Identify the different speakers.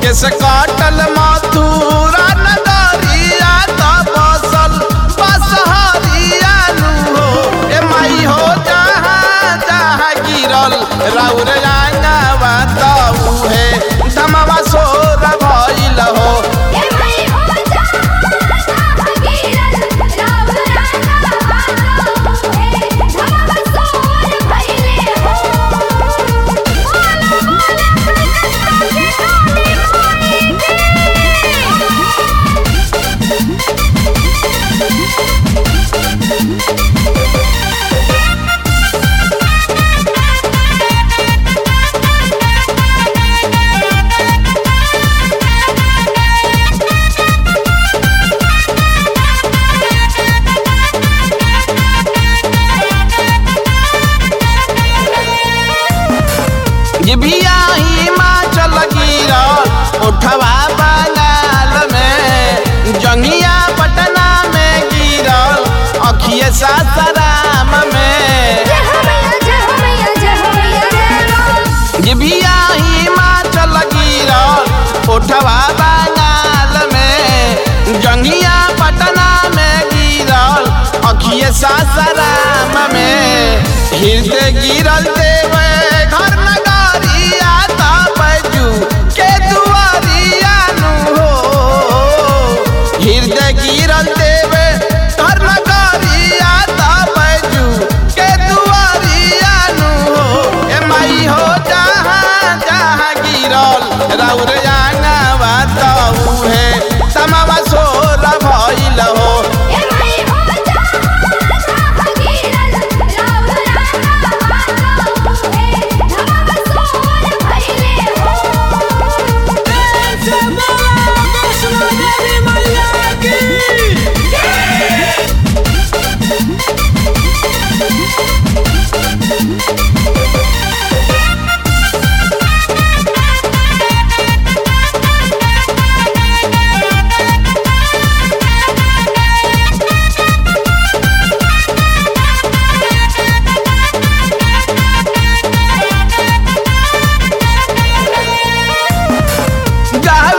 Speaker 1: केस काटल मथुरा नगरिया त बसल बसहरिया नु हो ए माई हो जहाँ जहाँ गिरल राउर आंगवा त उहे धमवा सोर भइल हो
Speaker 2: ए मई हो जहाँ जहाँ गिरल राव राना बातो हे धमवा सोर भइले हो बोल बोल कृष्ण के काली काली
Speaker 1: जिभिया हिमाचल गिरल उठवा बंगाल में जंगिया पटना में गिरल अखिए सासाराम में
Speaker 2: जय हो मैया जय हो मैया जय हो मैया जय हो
Speaker 1: जिभिया हिमाचल गिरल उठवा बंगाल में जंगिया पटना में गिरल अखिए सासाराम में हृदय गिरल देवे घर नगरिया तबजू के दुआरिया नु हो हृदय गिरल देवे घर नगरिया तबजू के दुआरिया नु हो ए माई हो जहाँ जहाँ गिरल राउर आंगवा त उहे तमवा सोर भइल हो
Speaker 2: ए मई हो जहाँ जहाँ गिरल राव राना बातो हे धमवा सोर भइले हो
Speaker 1: गावे